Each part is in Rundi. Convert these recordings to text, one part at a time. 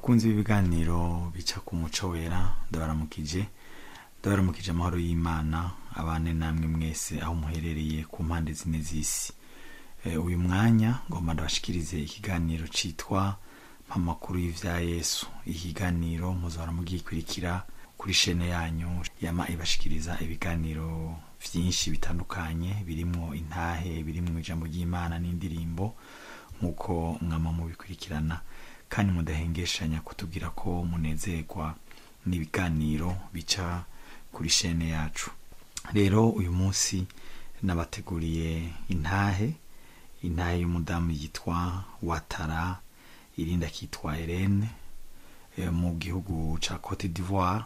bakunzi b'ibiganiro bica ku muco wera ndabaramukije ndabaramukije amahoro y'imana abane namwe mwese aho muherereye ku mpande zine z'isi Eh, uyu mwanya ngomba ndabashikirize ikiganiro citwa mpamakuru y'ivya yesu ikiganiro muzahora mugikurikira kuri shene yanyu yama ibashikiriza ibiganiro vyinshi bitandukanye birimwo intahe birimwo ijambo ry'imana n'indirimbo nk'uko mwama mubikurikirana kandi mudahengeshanya kutubwira ko munezerwa n'ibiganiro bica kuri shene yacu rero uyu munsi nabateguriye intahe intahe y'umudamu yitwa watara irindi akitwa Irene eh, mu gihugu ca Cote d'Ivoire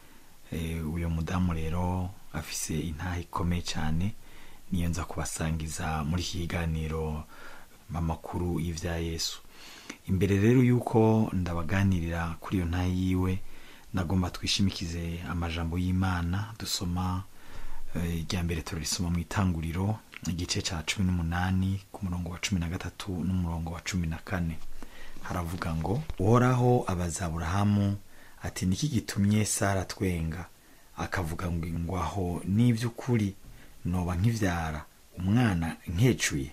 eh, uyo mudamu rero afise intahe ikomeye cyane niyo nza kubasangiza muri iki kiganiro amakuru y'ivya Yesu imbere rero yuko ndabaganirira kuri iyo ntahe yiwe nagomba twishimikize amajambo y'Imana dusoma eh, irya mbere turarisoma mu itanguriro igice ca cumi n'umunani ku murongo wa cumi na gatatu n'umurongo wa cumi na kane haravuga ngo uhoraho abaza aburahamu ati niki gitumye sara twenga akavuga ngo ngo aho n'ivy'ukuri noba nkivyara umwana nkecuye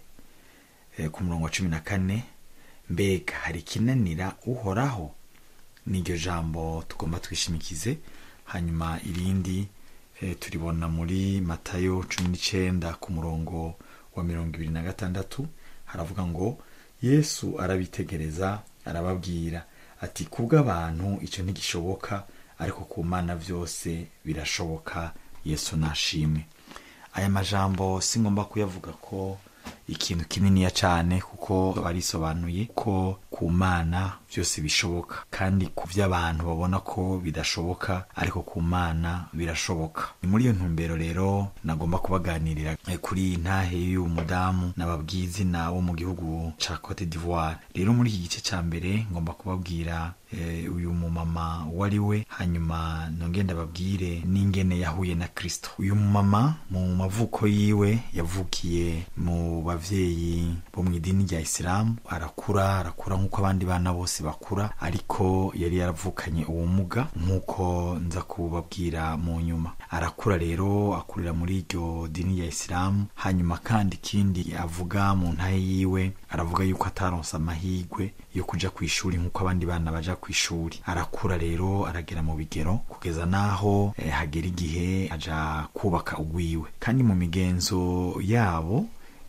Eh, ku murongo wa cumi na kane mbega hari ikinanira uhoraho n'iryo jambo tugomba twishimikize hanyuma irindi eh, turibona muri matayo cumi n'icenda ku murongo wa mirongo ibiri na gatandatu haravuga ngo yesu arabitegereza arababwira ati kubw'abantu icyo ntigishoboka ariko ku mana byose birashoboka yesu nashimwe aya majambo si ngomba kuyavuga ko ikintu kininiya cyane kuko barisobanuye ko ku mana byose bishoboka kandi ku by'abantu babona ko bidashoboka ariko ku mana birashoboka ni muri iyo ntumbero rero nagomba kubaganirira eh, kuri iyi ntahe y'uyu mudamu nababwiye izina wo mu gihugu ca Cote d'Ivoire rero muri iki gice ca mbere ngomba kubabwira eh, uyu mumama uwo ari we hanyuma nongeye ndababwire n'ingene yahuye na kristo uyu mumama mu mavuko yiwe yavukiye mu bavyeyi bo mu idini rya isilamu arakura arakura nk'uko abandi bana bose bakura ariko yari yaravukanye ubumuga nk'uko nza kubabwira mu nyuma arakura rero akurira muri iryo dini rya isilamu hanyuma kandi ikindi avuga mu ntahe yiwe aravuga yuko ataronse amahirwe yo kuja ku ishuri nk'uko abandi bana baja ku ishuri arakura rero aragera mu bigero kugeza n'aho eh, hagera igihe aja kubaka ugwiwe kandi mu migenzo yabo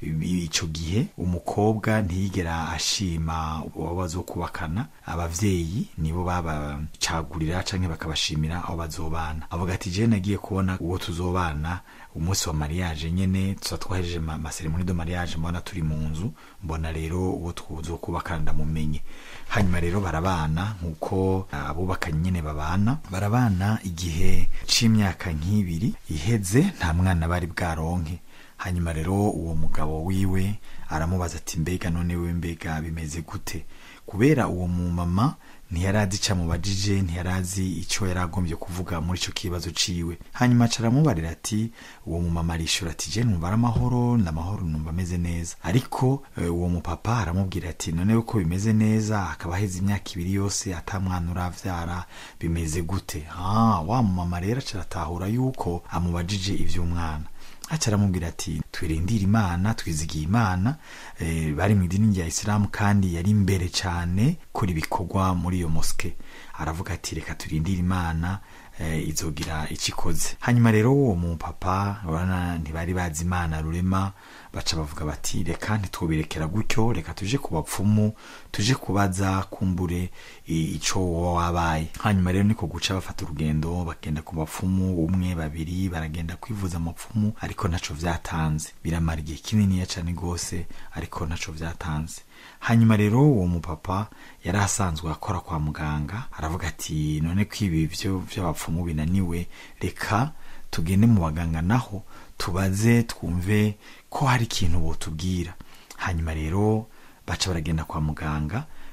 ico gihe umukobwa ntiyigera ashima uwo bazokubakana abavyeyi nibo babacagurira canke bakabashimira aho bazobana avuga ati je nagiye kubona uwo tuzobana umunsi wa mariage nyene tuza twahejeje ma- maseremoni de mariage mbona turi mu nzu mbona rero uwo tuzokubakana ndamumenye hanyuma rero barabana nk'uko abubakanye nyene babana barabana igihe c'imyaka nk'ibiri iheze nta mwana bari bwaronke hanyuma rero uwo mugabo wiwe aramubaza ati mbega none we mbega bimeze gute kubera uwo mumama ntiyarazi ico amubajije ntiyarazi ico yari agombye kuvuga muri ico kibazo ciwe hanyuma aca aramubarira ati uwo mumama arishura ati je numva ari amahoro ndamahoro numva ameze neza ariko eh, uwo mupapa aramubwira ati none uko bimeze neza akaba aheze imyaka ibiri yose ata mwana uravyara bimeze gute ah wa mumama rero aca aratahura yuko amubajije ivy'umwana aca aramubwira ati twirindire imana twizigiye imana eh, bari mu idini rya isilamu kandi yari imbere cyane kuri bikorwa muri iyo moske aravuga ati reka turindire imana eh, izogira icyo ikoze hanyuma rero uwo mupapa urabona ntibari bazi imana rurema baca bavuga bati reka ntitwobirekera gutyo reka tuje ku bapfumu tuje kubaza kumbure i- ico woba wabaye hanyuma rero niko guca bafata urugendo bagenda ku bapfumu umwe babiri baragenda kwivuza amapfumu ariko ntaco vyatanze biramara igihe kininiya cane gose ariko ntaco vyatanze hanyuma rero uwo mupapa yari asanzwe akora kwa muganga aravuga ati none ko ibi vyo vy'abapfumu binaniwe reka tugende mu baganga naho tubaze twumve ko hari ikintu botubwira hanyuma rero baca baragenda kwa muganga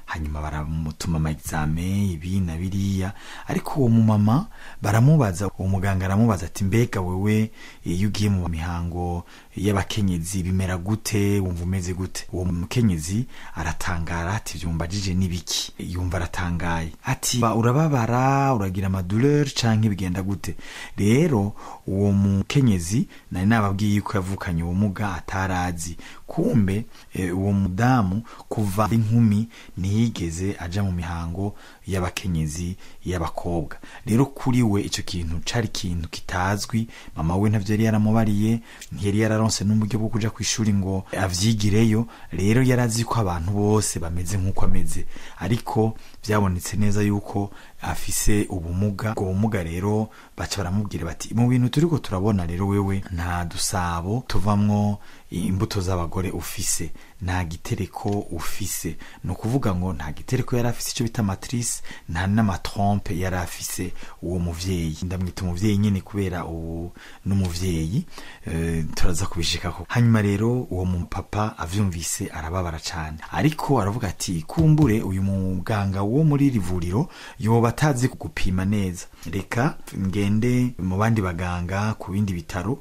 hanyuma baramutuma amagizame ibi na biriya ariko uwo mumama baramubaza uwo muganga aramubaza ati mbega wewe iyo ugiye mu mihango y'abakenyezi bimera gute wumva umeze gute uwo mukenyezi aratangara ati vyumbajije n'ibiki yumva aratangaye ati "Ba, urababara uragira amaduleur canke bigenda gute rero uwo mukenyezi nari nababwiye yuko yavukanye ubumuga atarazi kumbe eh, uwo mudamu kuva inkumi ntiyigeze aja mu mihango y'abakenyezi y'abakobwa rero kuri we ico kintu cari ikintu kitazwi mama we ntavyo yari yaramubariye ntiyari yararonse n'uburyo bwo kuja kw'ishuri ngo avyigireyo rero yarazi ko abantu bose bameze nk'uko ameze ariko vyabonetse neza yuko afise ubumuga ubwo bumuga rero baca baramubwira bati mu bintu turiko turabona rero wewe nta dusabo tuvamwo imbuto z'abagore ufise nta gitereko ufise ni ukuvuga ngo nta gitereko yari afise icyo bita matrice nta n'amatrompe yari afise uwo muvyeyi ndamwita umuvyeyi nyene kubera ubu n'umuvyeyi eh, turaza kubishikako hanyuma rero uwo mupapa avyumvise arababara cane ariko aravuga ati kumbure uyu muganga wo muri iri vuriro yoba atazi kugupima neza reka ngende mu bandi baganga ku bindi bitaro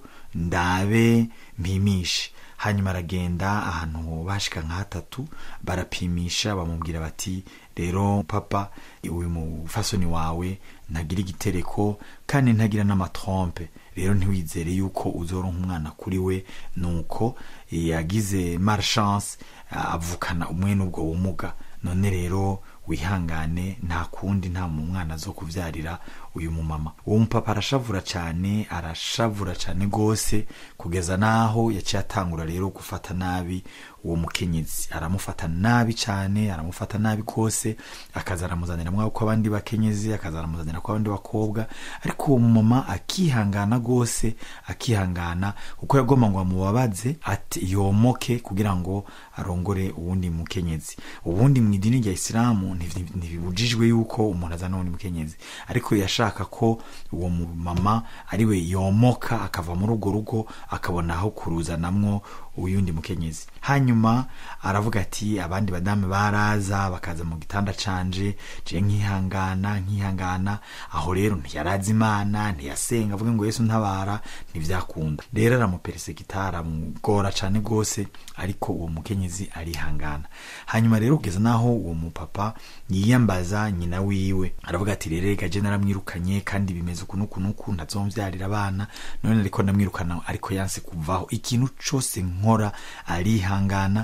ndabe mpimishe hanyuma aragenda ahantu bashika nka hatatu barapimisha bamubwira bati rero papa uyu mufasoni wawe ntagira igitereko kandi ntagira n'amatrompe rero ntiwizere yuko uzoronka umwana kuri we nuko yagize malchance avukana umwe n'ubwo bumuga none rero wihangane nta kundi nta mu mwana zo kuvyarira uyu mumama uwo mupapa arashavura cane arashavura cane gose kugeza naho yaciye atangura rero gufata nabi uwo mukenyezi aramufata nabi cane aramufata nabi gose akaza aramuzanira mwaho ko abandi bakenyezi akaza aramuzanira ko abandi bakobwa ariko uwo mumama akihangana gose akihangana kuko yagomba ngo amubabaze ati yomoke kugira ngo arongore uwundi mukenyezi ubundi mu idini rya isilamu ntivi- ntibibujijwe yuko umuntu azana uwundi mukenyezi ariko yashaka ko uwo mumama ariwe yomoka akava muri urwo rugo akabona aho kuruzanamwo uyundi mukenyezi hanyuma aravuga ati abandi badamu baraza bakaza mu gitanda canje je nkihangana nkihangana aho rero ntiyarazi imana ntiyasenga avuga ngo yesu ntabara ntivyakunda rero aramuperesegita aramugora cane gose ariko uwo mukenyezi arihangana hanyuma rero kugeza naho uwo mupapa yiyambaza nyina wiwe aravuga ati rero reka je naramwirukanye kandi bimeze uku nuku nuku ntazomvyarira abana none ariko ndamwirukana ariko yanse kuvaho ikintu cose nkora arihangana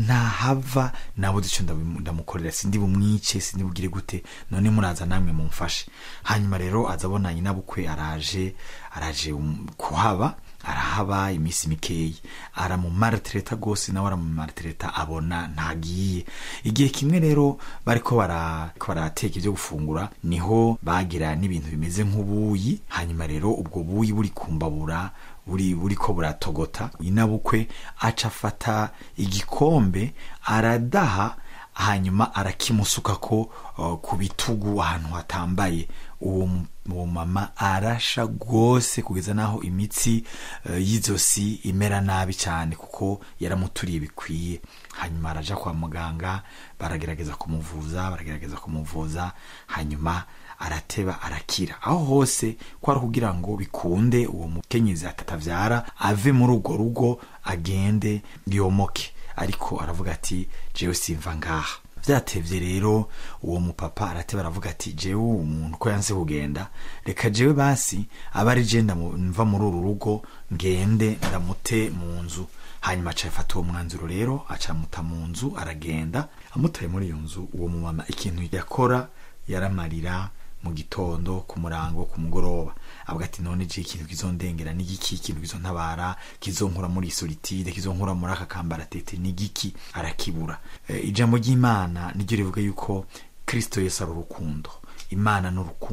ntahava nabuze ico ndabimu- ndamukorera sindi bumwice sindi bugire gute none muraza namwe mumfashe hanyuma rero aza abona nyina bukwe araje araje um, kuhaba arahaba iminsi mikeyi aramumaritereta gose nawe aramumaritereta abona ntagiye igihe kimwe rero bariko bara- bariko barateka ibyo gufungura niho bagira n'ibintu bimeze nk'ubuyi hanyuma rero ubwo buyi buri kumbabura buri buriko buratogota inabukwe aca afata igikombe aradaha hanyuma arakimusukako uh, ku bitugu ahantu hatambaye uwo mu- uwo mama arasha rwose kugeza naho imitsi uh, y'izosi imera nabi cyane kuko yaramuturiye bikwiye hanyuma araja kwa muganga baragerageza kumuvuza baragerageza kumuvuza hanyuma arateba arakira aho hose kwari kugira ngo bikunde uwo mukenyezi atatavyara ave muri urwo rugo agende yomoke ariko aravuga ati jewe simva ngaha vyatevye rero uwo mupapa arateba aravuga ati jewe umuntu ko yanse kugenda reka jewe basi aba ari je ndamu- mva muri uru rugo ngende ndamute mu nzu hanyuma aca afata uwo mwanzuro rero aca amuta mu nzu aragenda amutaye muri iyo nzu uwo mumama ikintu yakora yaramarira mu gitondo ku murango ku mugoroba avuga ati none je ikintu kizondengera ni giki ikintu kizontabara kizonkura muri solitude kizonkura muri aka kambaratete ni giki arakibura e, ijambo ry'imana niryo rivuga yuko kristo yesu ari urukundo imana n'urukundo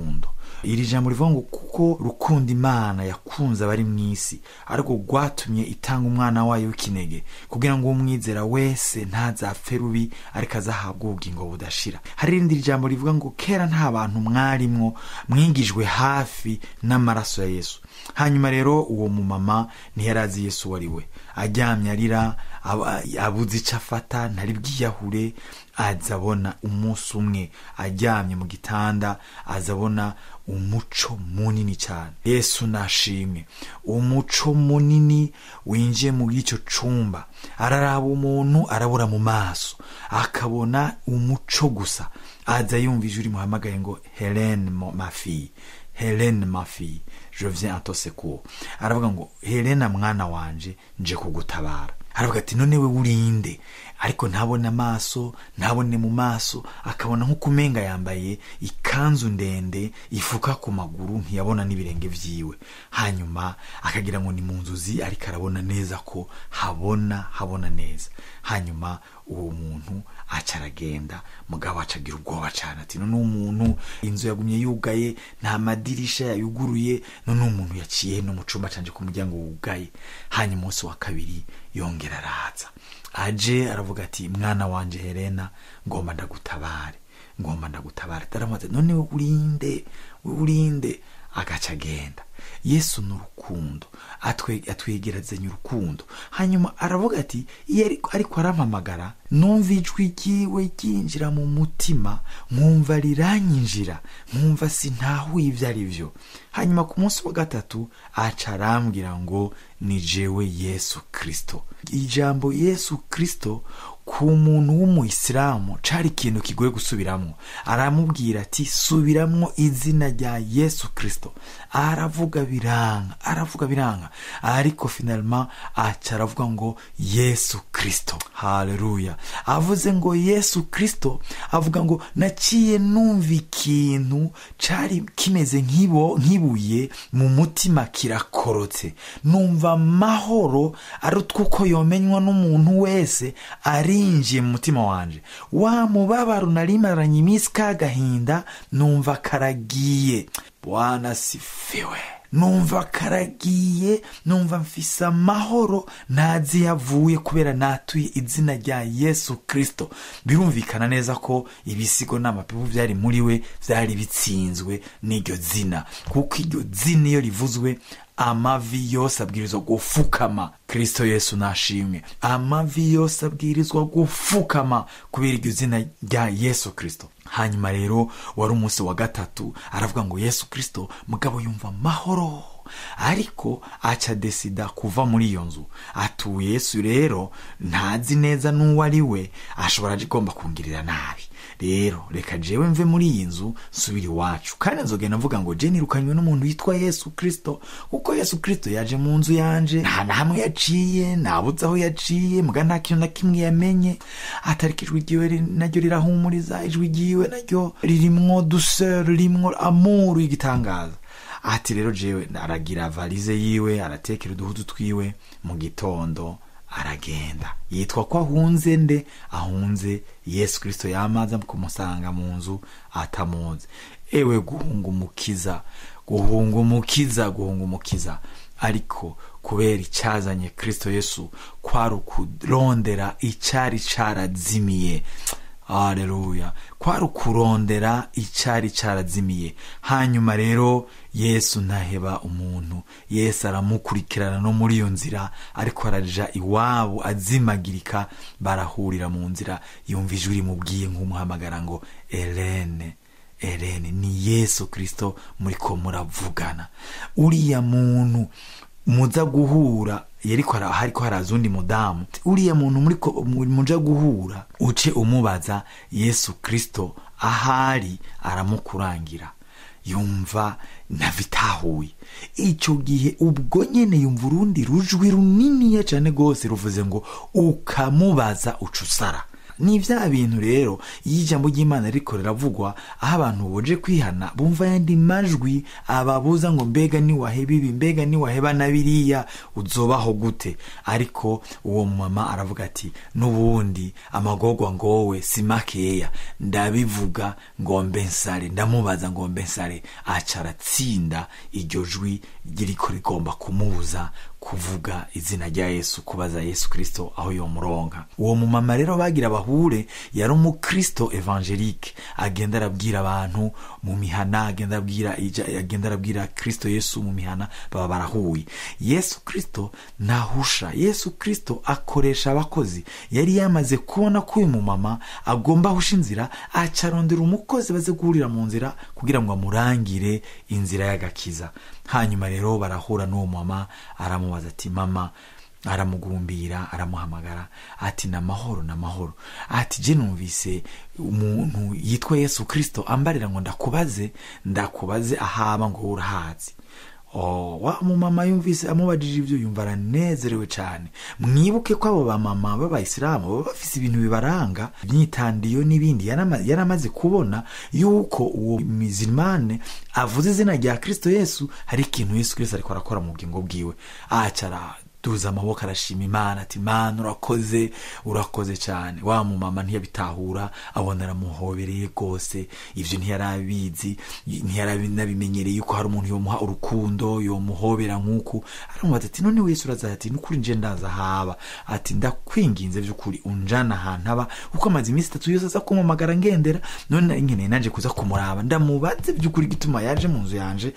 iri jambo rivuga ngo kuko rukunda imana yakunze abari mu isi ariko rwatumye itanga umwana wayo w'ikinege kugira ngo umwizera wese ntazapfe rubi ariko azahabwe ubugingo budashira hari irindi jambo rivuga ngo kera nta bantu mwarimwo mwigijwe hafi n'amaraso ya yesu hanyuma rero uwo mumama ntiyari azi yesu uwo ari we aryamye arira aba- abuze icyo afata ntari bwiyahure aza abona umunsi umwe aryamye mu gitanda aza abona umuco munini cyane yesu nashimwe umuco munini winjiye muri icyo cumba araraba umuntu arabura mu maso akabona umuco gusa aza yumva ijwi rimuhamagaye ngo helene mo- ma fille helene ma fille je viens à ton secours aravuga ngo helena mwana wanje nje kugutabara aravuga ati none we urinde ariko ntabone amaso ntabone mu maso akabona nk'uko umenga yambaye ikanzu ndende ifuka ku maguru ntiyabona n'ibirenge vyiwe hanyuma akagira ngo ni mu nzozi ariko arabona neza ko habona habona neza hanyuma uwo muntu aca aragenda mugabo aca agira ubwoba cyane ati none umuntu inzu yagumye yugaye nta madirisha yayuguruye none umuntu yaciye no mu cumba canje ku muryango wugaye hanyuma umunsi wa kabiri yongera araza aje aravuga ati mwana wanje helena ngomba ndagutabare ngomba ndagutabare taramubaza none we urinde we urinde agaca agenda yesu ni urukundo atwe- atwegerezanya urukundo hanyuma aravuga ati iyo ariko- ariko arampamagara numva ijwi ryiwe ryinjira mu mutima nkumva riranyinjira nkumva sintahuye ibyo ari byo hanyuma ku munsi wa gatatu aca arambwira ngo ni jewe yesu kirisito ijambo yesu kirisito ku muntu w'umuyisilamu cari ikintu kigoye gusubiramo aramubwira ati subiramwo izina rya yesu kirisito aravuga biranga aravuga biranga ariko finalima aca aravuga ngo yesu kirisito haleluya avuze ngo yesu kirisito avuga ngo naciye numva ikintu cari kimeze nk'ibo nk'ibuye mu mutima kirakorotse numva amahoro ari utwuko yomenywa n'umuntu wese arinjiye mu mutima wanje wa mubabaro narimaranye iminsi k'agahinda numva karagiye bwana sifiwe numva karagiye numva mfise amahoro ntazi yavuye kubera natuye izina rya yesu kirisito birumvikana neza ko ibisigo n'amapipu byari muri we byari bitsinzwe n'iryo zina kuko iryo zina iyo rivuzwe amavi yose abwirizwa gufukama kirisito yesu nashimwe amavi yose abwirizwa gufukama kubera iryo zina rya yesu kirisito hanyuma rero wari umunsi wa gatatu aravuga ngo yesu kirisito mugabo yumva amahoro ariko aca desida kuva muri iyo nzu atuye yesu rero ntazi neza n'uwo ari we ashobora agomba kungirira nabi rero reka jewe mve muri iyi nzu nsubira iwacu kandi nzogenda mvuga ngo je nirukanywe n'umuntu witwa yesu kirisito kuko yesu kirisito yaje mu nzu yanje nta na hamwe yaciye ntabuze aho yaciye muga nta kintu na kimwe yamenye atariko ijwi ryiwe ri- naryo rirahumuriza ijwi ryiwe naryo ririmwo duseur ririmwo amuru y'igitangaza ati rero jewe aragira valize yiwe aratekera uduhudu twiwe mu gitondo aragenda yitwa ko ahunze nde ahunze yesu kirisito yamaze kumusanga mu nzu atamuzi ewe guhunga umukiza guhunga umukiza guhunga umukiza ariko kubera icyazanye kirisito yesu kwari ukurondera icyari carazimiye aleluya kwari ukurondera icyari cyarazimiye hanyuma rero yesu ntaheba umuntu yesu aramukurikirana no muri iyo nzira ariko araja iwabo azimagirika barahurira mu nzira yumva ijwi rimubwiye nk'umuhamagara ngo elene elene ni yesu kirisito muriko muravugana uriya muntu muza guhura yariko ara- hariko haraza undi mudamu uriya muntu muriko muja guhura uce umubaza yesu kristo ahari aramukurangira yumva ntabitahuye icyo gihe ubwo nyene yumva urundi rujwi runiniya cane rwose ruvuze ngo ukamubaza uca usara ni vya bintu rero iyo ijambo ry'imana riko riravugwa aho abantu boje kwihana bumva yandi majwi ababuza ngo mbega niwaheba ibi mbega niwaheba na biriya uzobaho gute ariko uwo mama aravuga ati n'ubundi amagorwa ngowe si makeya ndabivuga ngo mbe nsare ndamubaza ngo mbe nsare aca aratsinda iryo jwi ririko rigomba kumubuza kuvuga izina rya yesu kubaza yesu kristo aho yomuronka uwo mumama rero bagira bahure yari umukristo evangelique agenda arabwira abantu mu mihana agenda arabwira ija- agenda arabwira kristo yesu mu mihana baba barahuye yesu kristo ntahusha yesu kristo akoresha abakozi yari yamaze kubona ko uyu mumama agomba ahusha inzira aca arondera umukozi baze guhurira mu nzira kugira ngo amurangire inzira y'agakiza hanyuma rero barahura n'uwo mama aramubaza ati mama aramugumbira aramuhamagara ati ni amahoro ni amahoro ati je numvise umuntu yitwa yesu kristo ambarira ngo ndakubaze ndakubaze ahaba ngo urahazi Oh, wa mumama yumvise amubajije ibyo yumva aranezerewe cyane mwibuke ko abo bamama b'abayisilamu baba bafise ibintu bibaranga imyitandiyo n'ibindi yarama- yari amaze kubona yuko uwo mizirimane avuze izina rya kristo yesu hari ikintu yesu kristo ariko arakora mu bugingo bwiwe acara duza amaboko arashima imana ati mana urakoze urakoze cyane wa mumama ntiyabitahura abona aramuhobereye rwose ibyo ntiyarabizi ntiyaranabimenyereye yuko hari umuntu yomuha urukundo yomuhobera nk'uku aramubaza ati none wese uraza ati nukuri nje ndaza haba ati ndakwinginze by'ukuri unjana ahantu aba kuko amaze iminsi itatu yose aza kumamagara ngendera none nari nkeneye nanje kuza kumuraba ndamubaze by'ukuri gituma yaje mu nzu yanje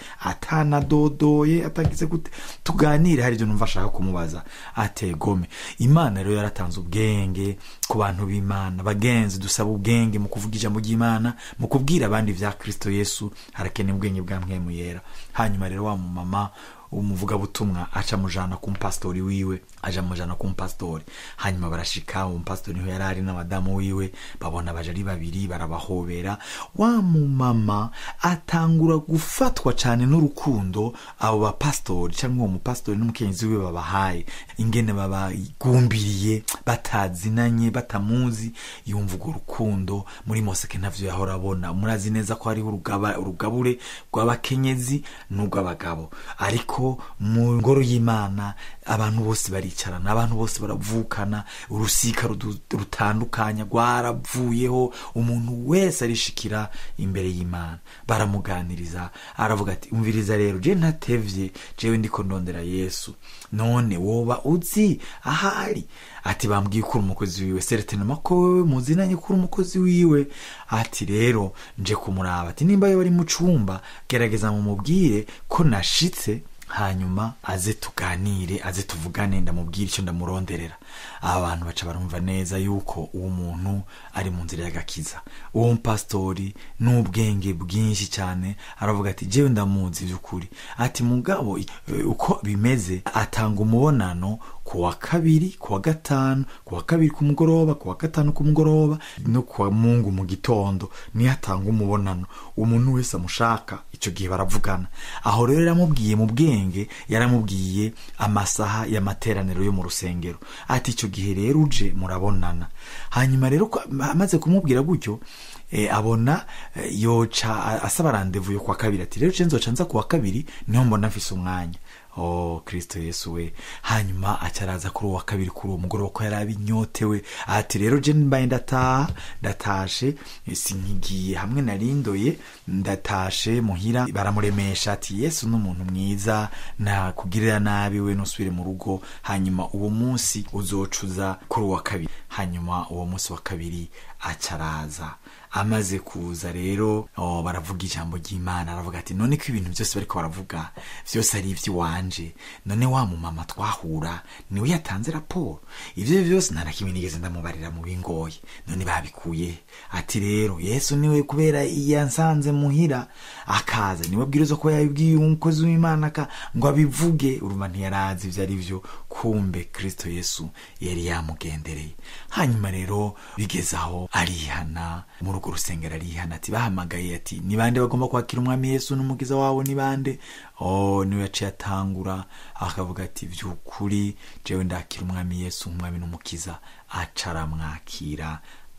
atanadodoye atagize gute tuganire hari ibyo numva ashaka kumubaza ategome imana rero yaratanze ubwenge ku bantu b'imana bagenzi dusaba ubwenge mu kuvuga ijambo ry'imana mu kubwira abandi bya kristo yesu harakeneye ubwenge bwa mwemu yera hanyuma rero wa mumama umuvugabutumwa aca amujana ku mupasitori wiwe aja amujana ku mupasitori hanyuma barashika uwo mupasitori niho yari ari n'abadamu wiwe babona baje ari babiri barabahobera wa mumama atangura gufatwa cyane n'urukundo abo bapasitori cyangwa uwo mupasitori n'umukenyezi wiwe babahaye ingene babagumbiriye batazinanye batamuzi yumva urwo rukundo muri moseke ntavyo yahora abona murazi neza ko hariho urugaba- urugabure rw'abakenyezi n'urw'abagabo ariko mu ngoro y'imana abantu bose baricarana abantu bose baravukana urusika rudu- rutandukanya rwaravuyeho umuntu wese arishikira imbere y'imana baramuganiriza aravuga ati umviriza rero je ntatevye jewe ndiko ndondera yesu none woba uzi ahari ati bambwiye ko uri umukozi wiwe seretenema ko wewe muzinanye ko uri umukozi wiwe ati rero nje kumuraba ati nimba yo bari mu cumba gerageza mumubwire ko nashitse hanyuma aze tuganire aze tuvugane ndamubwira icyo ndamuronderera aba bantu baca barumva neza yuko uwo muntu ari mu nzira y'agakiza uwo mupasitori n'ubwenge bwinshi cyane aravuga ati jewe ndamuzi by'ukuri ati mugabo eh, uko bimeze atanga umubonano ku wa kabiri ku wa gatanu ku wa kabiri ku mugoroba ku wa gatanu ku mugoroba no ku wa mungu mu gitondo niyo atanga umubonano umuntu wese amushaka icyo gihe baravugana aho rero yaramubwiye mu bwenge yaramubwiye amasaha y'amateraniro yo mu rusengero ati icyo gihe rero uje murabonana hanyuma rero ko- amaze kumubwira gutyo eh, abona eh, yoca a- asaba randevu yo kwa kabiri ati rero je nzoca nza ku wa kabiri niho mbona mfise umwanya oh kristo yesu we hanyuma acaraza kuri uwo wa kabiri kuri uwo mugoroba ko yari abinyotewe ati rero je mbaye ndataha ndatashe eh, sinkigiye hamwe narindoye ndatashe muhira baramuremesha ati yesu ni umuntu mwiza nakugirira nabi we nusubire mu rugo hanyuma uwo munsi uzocuza kuri uwa kabiri hanyuma uwo munsi wa kabiri acaraza amaze kuza rero oh, baravuga ijambo ry'imana aravuga ati none ko ibintu byose bariko baravuga byose ari iby'iwanje none wa mumama twahura niwe yatanze raporo ibyo byose nta na kimwe nigeze ndamubarira mu bingoye none babikuye he? ati rero yesu niwe kubera yansanze muhira akaza niwe bwirizwa ko yabibwiye umukozi w'imana ka ngo abivuge urumva ntiyarazi ibyo ari byo kumbe kristo yesu yari yamugendereye hanyuma rero bigeze aho arihana muri urwo rusengero arihana ati bahamagaye ati ni bande bagomba kwakira umwami yesu n'umukiza wabo ni bande oh niwe yaciye atangura akavuga ati by'ukuri jewe ndakira umwami yesu umwami n'umukiza aca aramwakira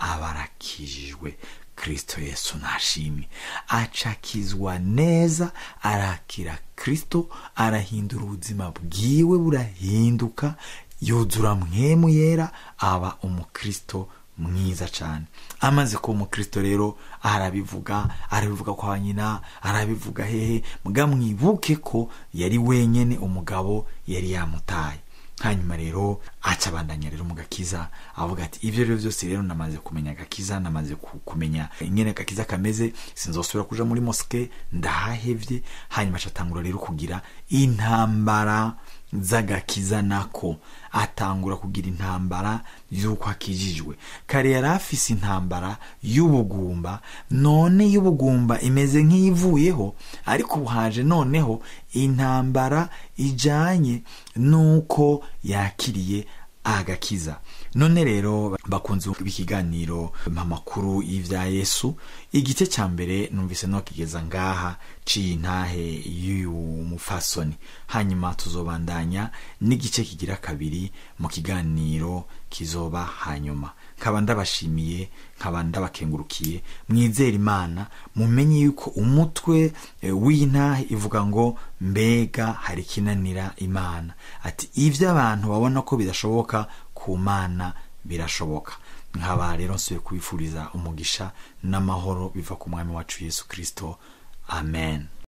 aba arakijijwe kristo yesu nashimwe acakizwa neza arakira kristo arahindura ubuzima bwiwe burahinduka yuzura mwemu yera aba umukristo mwiza cyane amaze kuba umukristo rero arabivuga arabivuga kwa nyina arabivuga hehe mbwa mwibuke ko yari wenyine umugabo yari yamutaye hanyuma rero aca abandanya rero mu gakiza avuga ati ibyo rero byose rero namaze kumenya agakiza namaze kumenya ingene agakiza kameze sinzosubira kuja muri mosike ndahahevye hanyuma acatangura rero kugira intambara z'agakiza nako atangura kugira intambara y'uko akijijwe kare yari afise intambara y'ubugumba none y'ubugumba imeze nk'iyivuyeho ariko ubu haje noneho intambara ijanye n'uko yakiriye agakiza none rero bakunze b'ikiganiro amakuru y'ivya yesu igice cya mbere numvise no kigeza ngaha ciye intahe y'uyu mufasoni hanyuma tuzobandanya n'igice kigira kabiri mu kiganiro kizoba hanyuma nkaba ndabashimiye nkaba ndabakengurukiye mwizere imana mumenye yuko umutwe w'intahe ivuga ngo mbega hari ikinanira imana ati ibyo abantu babona ko bidashoboka ku mana birashoboka nkaba rero nsuye kubifuriza umugisha n'amahoro biva ku mwami wacu yesu kirisito amen